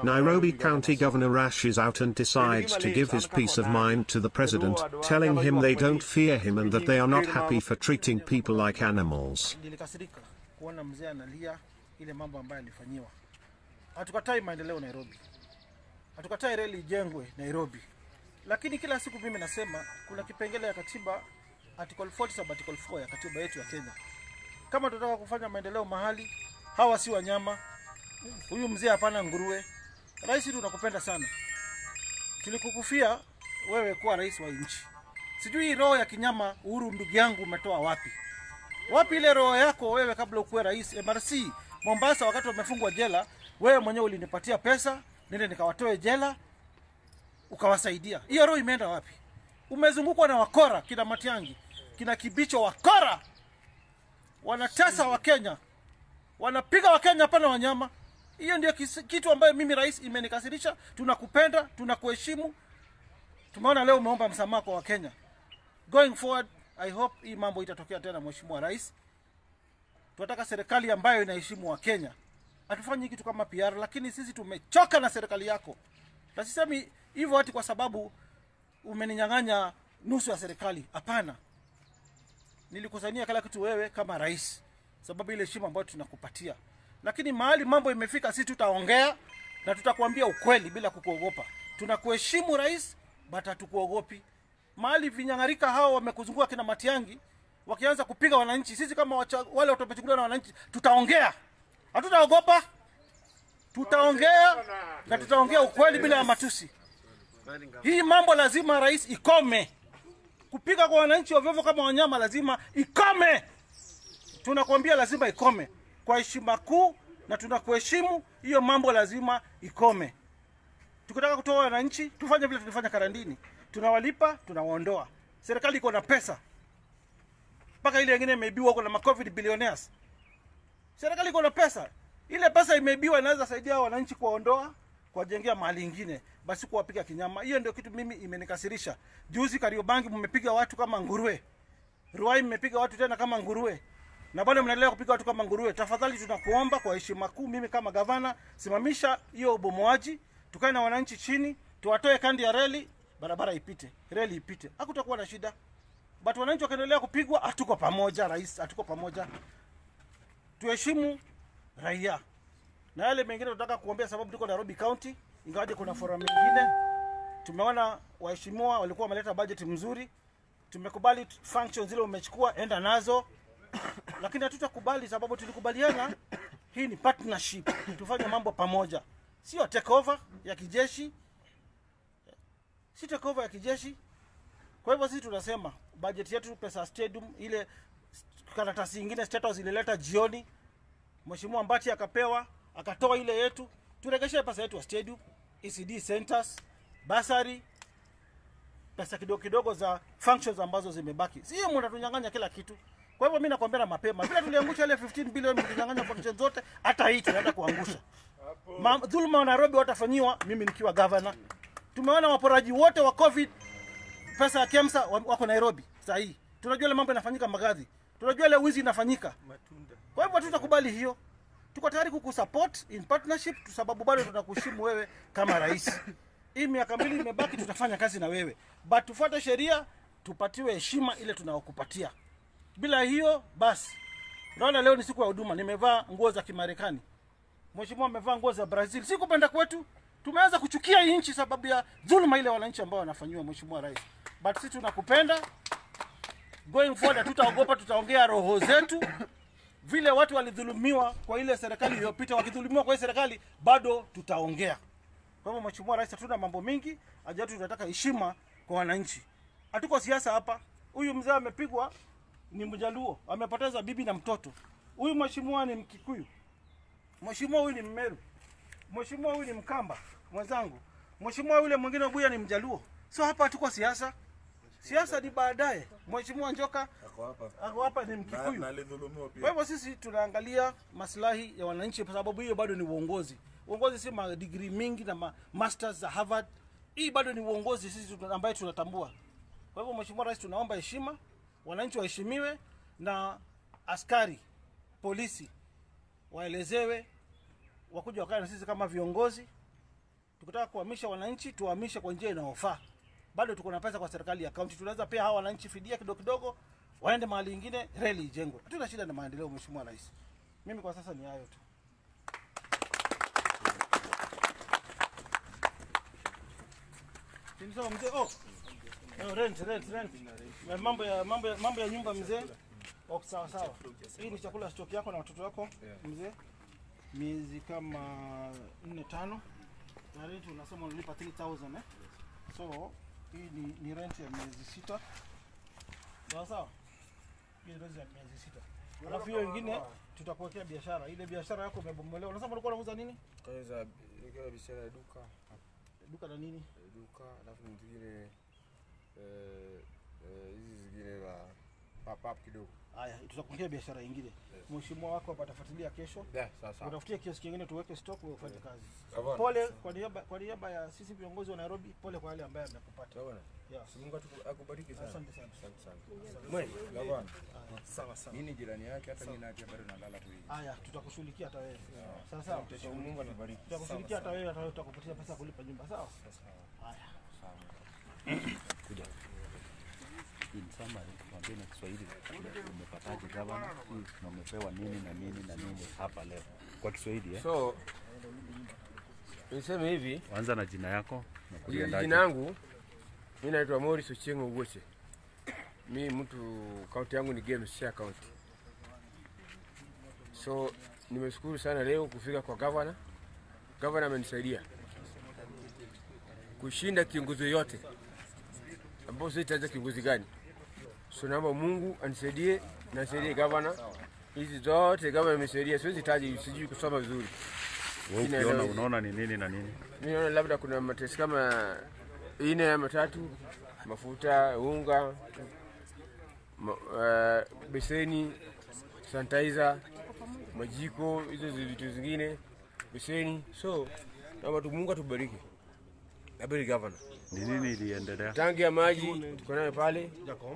Nairobi County Governor Rash is out and decides to give his peace of mind to the president, telling him they don't fear him and that they are not happy for treating people like animals. Nilikasirika kuona mzee analia ile mambo ambayo alifanyiwa. Hatukatai maendeleo Nairobi, hatukatai reli ijengwe Nairobi, lakini kila siku mimi nasema kuna kipengele ya katiba article 40 sub article 4 ya katiba yetu ya Kenya. Kama tunataka kufanya maendeleo mahali, hawa si wanyama. Huyu mzee hapana nguruwe. Rais, tunakupenda sana, tulikukufia wewe kuwa rais wa nchi. Sijui roho ya kinyama Uhuru ndugu yangu umetoa wapi? Wapi ile roho yako wewe kabla ukuwe rais? MRC Mombasa, wakati wamefungwa jela, wewe mwenyewe ulinipatia pesa nende nikawatoe jela, ukawasaidia. Hiyo roho imeenda wapi? Umezungukwa na wakora, kina Matiangi, kina Kibicho, wakora wanatesa Wakenya, wanapiga Wakenya, hapana wanyama. Hiyo ndio kis- kitu ambayo mimi rais imenikasirisha. Tunakupenda, tunakuheshimu. Tumeona leo umeomba msamaha kwa Wakenya. Going forward, I hope hii mambo itatokea tena, Mheshimiwa Rais. Tunataka serikali ambayo inaheshimu Wakenya. Hatufanyi kitu kama PR, lakini sisi tumechoka na serikali yako, na sisemi hivyo ati kwa sababu umeninyang'anya nusu ya serikali. Hapana, nilikusanyia kila kitu wewe kama rais, sababu ile heshima ambayo tunakupatia. Lakini mahali mambo imefika, sisi tutaongea na tutakuambia ukweli bila kukuogopa. Tunakuheshimu rais, but hatukuogopi. Mahali vinyang'arika hao wamekuzunguka kina Matiangi wakianza kupiga wananchi, sisi kama wacha, wale watu wamechukuliwa na wananchi, tutaongea, hatutaogopa. Tutaongea na tutaongea ukweli bila ya matusi. Hii mambo lazima rais ikome. Kupiga kwa wananchi ovyoovyo kama wanyama lazima ikome. Tunakwambia lazima ikome kwa heshima kuu, na tunakuheshimu. Hiyo mambo lazima ikome. Tukitaka kutoa wananchi, tufanye vile tulifanya karantini, tunawalipa, tunawaondoa. Serikali iko na pesa, mpaka ile ingine imeibiwa huko na macovid billionaires. Serikali iko na pesa, ile pesa imeibiwa inaweza saidia hao wananchi kuwaondoa, kuwajengea mahali ingine, basi kuwapiga kinyama. Hiyo ndio kitu mimi imenikasirisha. Juzi Kariobangi mmepiga watu kama nguruwe, Ruai mmepiga watu tena kama nguruwe, na bado mnaendelea kupiga watu kama nguruwe. Tafadhali tunakuomba kwa heshima kuu, mimi kama gavana, simamisha hiyo ubomoaji, tukae na wananchi chini, tuwatoe kandi ya reli, barabara ipite, reli ipite, hakutakuwa na shida. But wananchi wakiendelea kupigwa, hatuko pamoja. Rais, hatuko pamoja. Tuheshimu raia na yale mengine tunataka kuombea, sababu tuko Nairobi County, ingawaje kuna forum mengine. Tumeona waheshimiwa walikuwa wameleta budget mzuri, tumekubali functions zile umechukua, enda nazo, lakini hatutakubali sababu tulikubaliana hii ni partnership, tufanye mambo pamoja, sio takeover ya kijeshi, si takeover ya kijeshi. Kwa hivyo sisi tunasema budget yetu, pesa ya stadium, ile karatasi ingine State House ilileta jioni, Mheshimiwa Mbati akapewa akatoa ile yetu, turegeshe pesa yetu ya stadium, ECD centers, basari, pesa kidogo kidogo za functions ambazo zimebaki. Sio mnatunyang'anya kila kitu. Kwa hivyo mimi nakwambia na mapema, vile tuliangusha ile 15 bilioni mkinyang'anya functions zote, hata hii tunaenda kuangusha. Ma, dhuluma wa Nairobi watafanyiwa mimi nikiwa governor. Tumeona waporaji wote wa COVID pesa ya KEMSA wa- wako Nairobi saa hii. Tunajua ile mambo inafanyika Magadhi, tunajua ile wizi inafanyika. Kwa hivyo tutakubali hiyo, tuko tayari kukusupport in partnership, kwa sababu bado tunakuheshimu wewe kama rais. Hii miaka mbili imebaki, tutafanya kazi na wewe, but tufuate sheria, tupatiwe heshima ile tunaokupatia. Bila hiyo basi, unaona leo ni siku ya huduma, nimevaa nguo za Kimarekani, mheshimiwa amevaa nguo za Brazil. Si kupenda kwetu, tumeanza kuchukia hii nchi sababu ya dhuluma ile wananchi ambao wanafanyiwa, mheshimiwa rais, but sisi tunakupenda. Going forward hatutaogopa, tutaongea roho zetu vile watu walidhulumiwa kwa ile serikali iliyopita, wakidhulumiwa kwa ile serikali, bado tutaongea. Kwa hivyo, mheshimiwa rais, hatuna mambo mingi, haja yetu tunataka heshima kwa wananchi. Hatuko siasa hapa. Huyu mzee amepigwa, ni Mjaluo, amepoteza bibi na mtoto. Huyu mheshimiwa ni Mkikuyu, mheshimiwa huyu ni Mmeru, mheshimiwa huyu ni Mkamba mwenzangu, mheshimiwa yule mwingine Buya ni Mjaluo. So hapa hatuko siasa, siasa ni baadaye. Mheshimiwa Njoka Ako hapa. ako hapa ni Na- Mkikuyu. na alidhulumiwa Kwa pia. hivyo sisi tunaangalia maslahi ya wananchi, kwa sababu hiyo bado ni uongozi. Uongozi si madigrii mingi na ma masters za Harvard. Hii bado ni uongozi sisi tuna- ambaye tunatambua. Kwa hivyo, Mheshimiwa Rais, tunaomba heshima, wananchi waheshimiwe na askari polisi waelezewe, wakuja wakae na sisi kama viongozi, Tukitaka kuhamisha wananchi, tuhamishe kwa njia inayofaa. Bado tuko na pesa kwa serikali ya kaunti, tunaweza pia hawa wananchi fidia kidogo kidogo, waende mahali ingine, reli ijengwe. Hatuna shida na maendeleo, Mheshimiwa Rais. Mimi kwa sasa ni hayo tu. Sawa mzee. Oh. Oh, rent, rent, rent. Eh, Mambo ya mambo ya mambo ya nyumba mzee. Oh, sawa sawa. Hii ni chakula stock yako na watoto wako mzee. Miezi kama 4 5. Na rent unasema unalipa 3000 eh. So hii ni, ni rent ya miezi sita. Sawa sawa. Hii ni rent ya miezi sita. Alafu hiyo ingine tutakuwekea biashara. Ile biashara yako imebomolewa. Unasema ulikuwa unauza nini? Kaweza ikiwa biashara ya duka Duka la nini? duka, alafu zingine eh, eh, hizi zingine za pop up kidogo. Haya, tutakuwekea biashara ingine. Mheshimiwa wako hapa atafuatilia kesho. Yeah, sawa sawa. Utafutie kiasi kingine tuweke stock wewe ufanye kazi. Sawa. Pole kwa niaba kwa niaba ya sisi viongozi wa Nairobi, pole kwa yale ambaye amekupata. Sawa bwana. Yeah. Si Mungu atu- akubariki sana. Asante sana. Asante sana. Mwe, gavana. Sawa sawa. Mimi ni jirani yake hata mimi naye bado nalala tu hivi. Haya, tutakushughulikia hata wewe. Sawa sawa. So, Mungu atubariki. Tutakushughulikia hata wewe, hata wewe tutakupatia pesa ya kulipa nyumba, sawa? Haya. in summary tuambie na Kiswahili umepataje gavana na umepewa nini na nini na nini hapa leo kwa Kiswahili eh? So niseme hivi, Anza na jina yako na Ji- kuliendaje. Jina yangu mi naitwa Morris Ochieng Owoche. Mi mtu kaunti yangu ni Games Share County. So nimeshukuru sana leo kufika kwa gavana. Gavana amenisaidia kushinda kiongozi yoyote ambao sitaja kiongozi gani. So naomba Mungu anisaidie na asaidie gavana. Hizi zote gavana amesaidia, siwezi taji, sijui kusoma vizuri. Wewe Jina ukiona leo- unaona ni nini na nini? Mi naona labda kuna matesi kama ine ama matatu, mafuta, unga, ma, uh, beseni, sanitizer, majiko, hizo zi- vitu zingine, beseni. So naomba tu Mungu atubariki. Abariki gavana. Ni nini iliendelea? Tangi ya maji tuko nayo pale.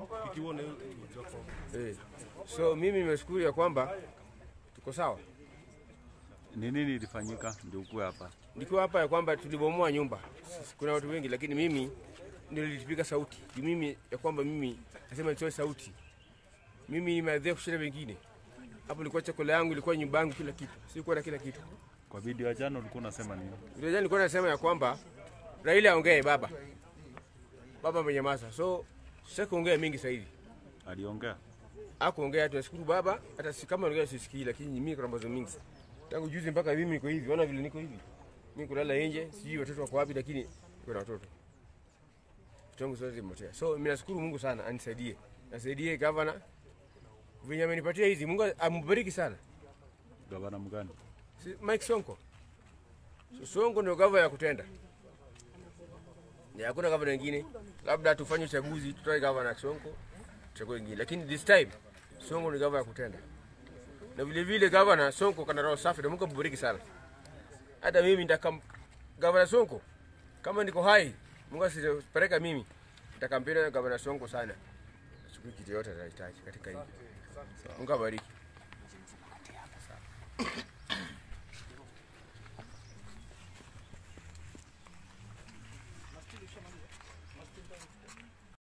Eh. So mimi nimeshukuru ya kwamba tuko sawa. Ni nini ilifanyika ndio ukue hapa? Nikiwa hapa ya kwamba tulibomoa nyumba. Kuna watu wengi lakini mimi ndio nilipiga sauti. Juu Mimi ya kwamba mimi nasema nitoe sauti. Mimi nimeadhia kushinda wengine. Hapo ilikuwa chakula yangu, ilikuwa nyumba yangu, kila kitu. Sikuwa na kila kitu. Kwa video ya jana ulikuwa unasema nini? Ndio jana nilikuwa nasema ya kwamba Raila aongee baba. Baba amenyamaza. So sasa kuongea mingi sasa hivi. Aliongea? Hakuongea, tunashukuru baba. Hata si kama ongea sisikii, lakini mimi kuna mambo mingi. Tangu juzi mpaka mimi niko hivi. Ona vile niko hivi. Mimi kulala nje, sijui watoto wako wapi, lakini niko na watoto. Vitu wangu zote zimepotea. So mimi nashukuru Mungu sana anisaidie. Nasaidie governor. Venye amenipatia hizi, Mungu ambariki sana. Gavana mgani? Si, Mike Sonko. So, Sonko ndio gava ya kutenda. Ni hakuna gavana wengine. Labda tufanye uchaguzi, tutoe gavana Sonko, tuchague wengine. Lakini this time Sonko ni gava ya kutenda. Na vile vile gavana Sonko kana roho safi na Mungu ambariki sana. Hata mimi ndaka gavana Sonko kama niko hai, Mungu asipeleka mimi. Nitakampenda gavana Sonko sana. Siku kitu yote anahitaji katika hii. Mungu abariki.